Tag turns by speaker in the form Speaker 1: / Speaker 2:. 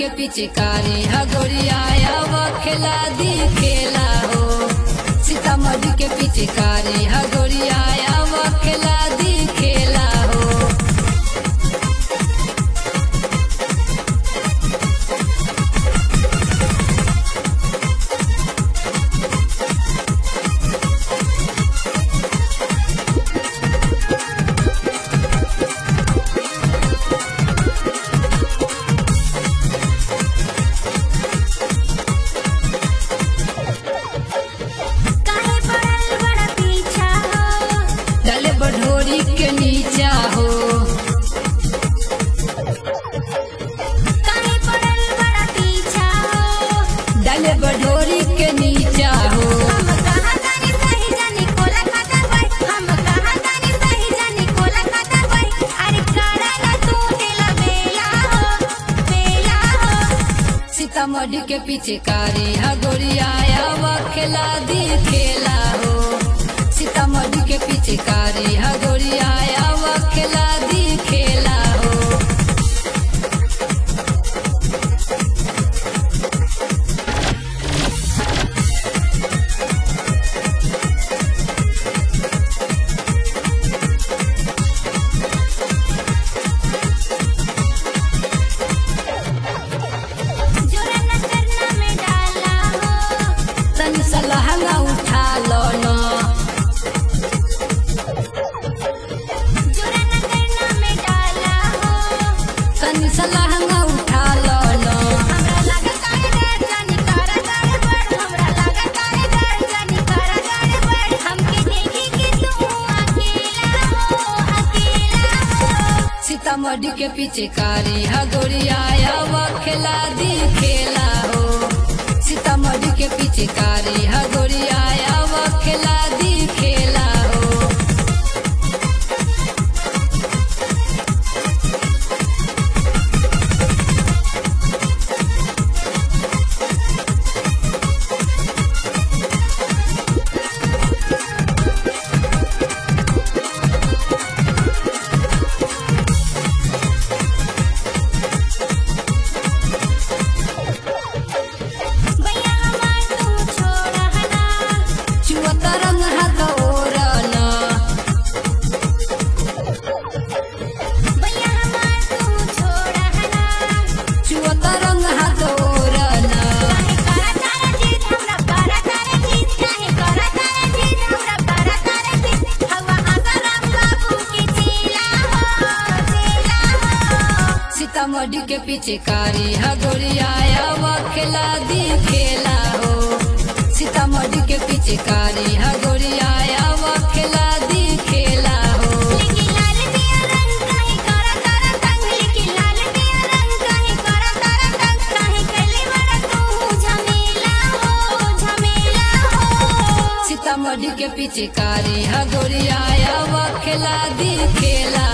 Speaker 1: के पिचकारी हगोरिया खेला दी खेला हो सीतामढ़ी के पिचकारी हगोरिया खेला दी खेला हो
Speaker 2: काहे पड़ल बड़ा पीछा हो
Speaker 1: डले बढ़ोरी के नीचा हो
Speaker 2: काहे पड़ल बड़ा पीछा हो
Speaker 1: डले बढ़ोरी के नीचा हो
Speaker 2: हम कहाँ जानी सही जानी कोला खाता बाई हम कहाँ जानी सही जानी कोला खाता बाई अरे कराला तू दिला बेला हो बेला हो
Speaker 1: सीतामढ़ी के पिचकारी हगोरिया खेला दी खेला हो सीतामढ़ी के पिचकारी हगोरिया खेला दी खेला हो
Speaker 2: जोरा न करना में डाला हो
Speaker 1: तनी सलहंगा उठा लो न
Speaker 2: जोरा न करना में डाला हो
Speaker 1: तनी सलहंगा उठा लो न
Speaker 2: हमरा लागत आहे डर जानी करा करे बड़ हमरा लागत आहे डर जानी करा करे बड़ हमके देखी कि तू अकेला हो अकेला हो
Speaker 1: सीतामढ़ी के पिचकारी हगोरिया खेला दी खेला हो सीतामढ़ी के पिचकारी हगोरिया खेला दी खेला हो
Speaker 2: भैया हमार तू छोड़ हना
Speaker 1: चुअत रंग हाथ ओरन
Speaker 2: भैया हमार तू छोड़ हना
Speaker 1: चुअत रंग हाथ ओरन
Speaker 2: काहे करा तारा जीत हमरा करा तारा जीत काहे करा तारा जीत हमरा करा तारा जीत हवा आसाराम बाबू के चेला हो चेला हो
Speaker 1: सीतामढ़ी के पिचकारी हगोरिया खेला दी खेला हो सीतामढ़ी के पिचकारी हगोरिया खेला दी खेला हो
Speaker 2: लेके लाल पिया रंग काहे करा तारा तंग लेके लाल पिया रंग काहे करा तारा तंग काहे कैले बड़ा तू झमेला हो झमेला हो
Speaker 1: सीतामढ़ी के पिचकारी हगोरिया खेला दी खेला